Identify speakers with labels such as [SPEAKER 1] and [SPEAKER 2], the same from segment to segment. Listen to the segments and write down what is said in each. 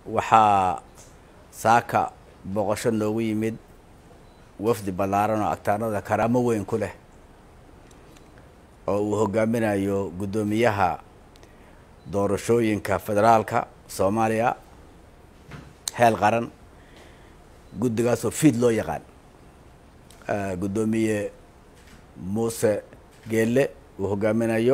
[SPEAKER 1] waxaa saaka booqasho noogu yimid wafdi ballaaran oo agtaanada karaamo weyn ku leh oo uu hogaaminayo guddoomiyaha doorashooyinka federaalka soomaaliya heel qaran guddigaasoo fiid loo yaqaan guddoomiye muuse geelle uu hogaaminayo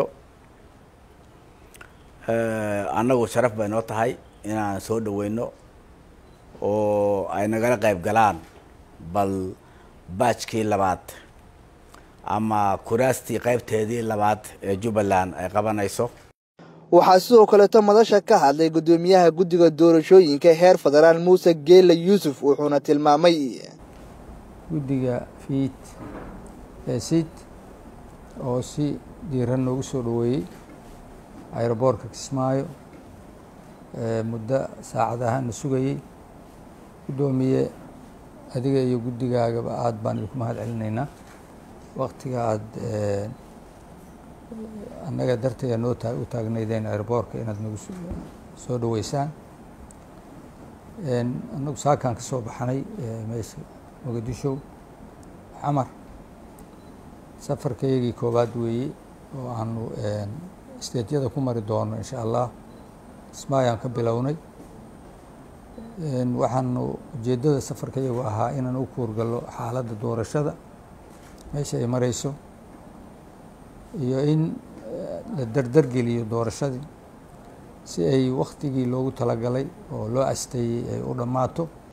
[SPEAKER 1] annagu sharaf bay noo tahay inaan soo dhaweyno oo ay nagala qayb galaan bal baajkii labaad ama kuraastii qaybteedii labaad ee jubbaland ay qabanayso
[SPEAKER 2] waxaa sidoo kaleeto madasha ka hadlay guddoomiyaha guddiga doorashooyinka heer federaal muuse geelle yuusuf wuxuuna tilmaamay
[SPEAKER 3] guddiga fiid ee siid oo si diiran noogu soo dhoweeyey ayroboorka kismaayo muddo saacadahana sugayey guddoomiye adiga iyo guddigaagaba aada baan idinku mahad celinaynaa waktiga aada annaga darteeda noo taa u taagnaydeen airboorka inaad nagu soo dhaweysaan annagu saakaan ka soo baxnay meesha muqadisho xamar safarkaygii koowaad weeye oo aanu steedyada ku mari doono insha allah kismaayaan ka bilownay waxaanu ujeeddada safarkayagu ahaa inaan u kuurgallo xaaladda doorashada meesha ay mareyso iyo in la dardargeliyo doorashadii si ay waktigii loogu talagalay oo loo asteeyey ay u dhammaato